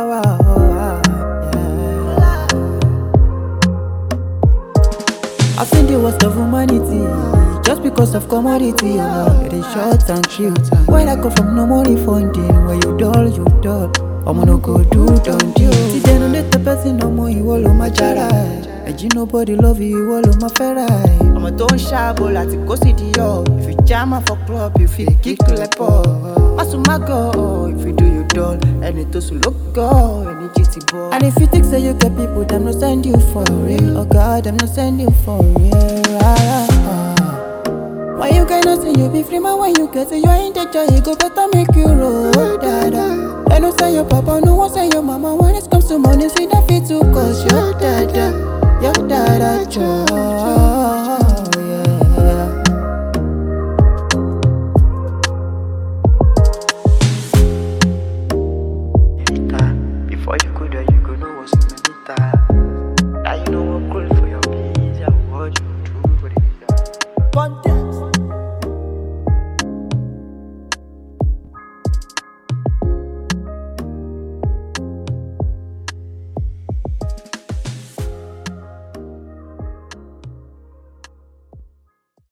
wow, wow, yeah. I've seen the worst of humanity just because of commodity. Oh, it is short and cute. When I go from no money funding, where you dull, you dull. I'm no go do don't you? See, they don't let the person no more. You all on my jara. And you nobody love you, you all on my ferrari. I'm a don't shabble láti kó sí di yọ. If you jam am for club, you fit kick to like pọ̀. Masu ma go, if you do you dull. Ẹni tó sùn ló gọ̀, ẹni jí ti bọ̀. And if you think say you get people, them no send you for real. Oh God, them no send you for real. Ah, ah. Why you cannot say you be free man when you get it, you ain't the joy, you go better make you roll, dada. I know say your papa, no one say your mama. When it comes to money, see that fit to cause your dada, your dada joy.